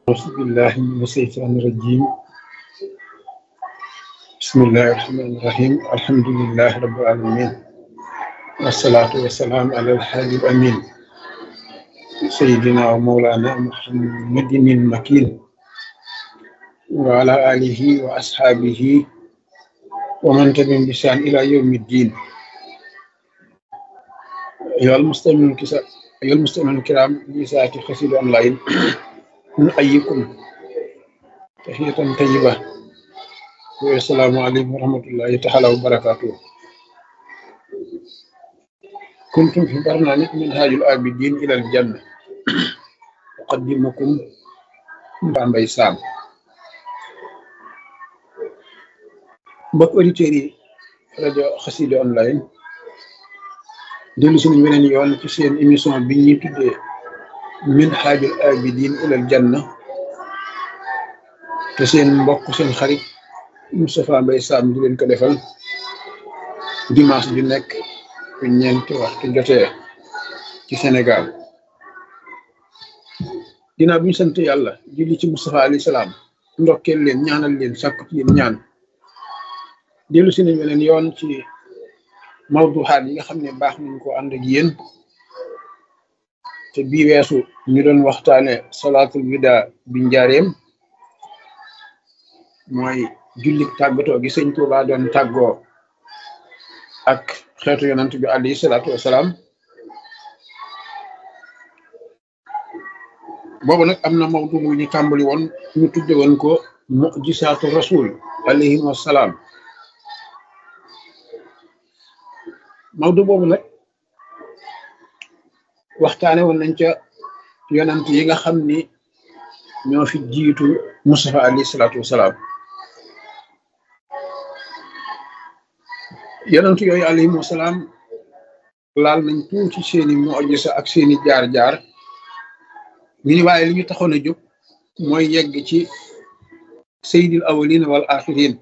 أعوذ بالله من الشيطان الرجيم بسم الله الرحمن الرحيم الحمد لله رب العالمين والصلاة والسلام على الحبيب الأمين سيدنا ومولانا محمد المكين وعلى آله وأصحابه ومن تبعهم بإحسان إلى يوم الدين أيها المستمعون الكسا- أيها المستمعون الكرام لساعة خسيد أونلاين نحييكم تحية طيبة والسلام عليكم ورحمة الله تعالى وبركاته كنتم في برنامج منهاج العابدين إلى الجنة أقدمكم Bambey Sam mbokk auditeurs yi rajo Xassida online dellu si nañ weneen yoon ci seen émission bi ñuy tuddee Minhajul Abidin ilal Janna te seen mbokk seen xarit Moustapha Mbaye Sam di leen ko defal dimanche ju nekk bu ñeenti waxtu jotee ci Sénégal ginnaaw bi ñu sant yàlla julli ci Moustapha alayhi salaam ndokkeel leen ñaanal leen sàkku ci yéen ñaan dellu si nañ weneen yoon ci mawduxaat yi nga xam ne baax nañ ko ànd ak yéen te bii weesu ñu doon waxtaane salaatul wida bi njaareem mooy jullik tàggatoo gi sëñ Tuubaa doon tàggoo ak xeetu yonant bi alayhi salaatu wasalaam boobu nag am na mawdu mu ñu tàmbali woon ñu tudde woon ko mujisaatu rasul alayhi wasalaam mawdu boobu nag waxtaane woon nañ ca yonant yi nga xam ni ñoo fi jiitu Mustafa alayhi salaatu wasalaam yonant yooyu alayhim wasalaam laal nañ tuuti seeni mujisa ak seeni jaar-jaar ñu ni waaye li ñu taxoon a jóg mooy yegg ci sayyidil awwalin wal axirin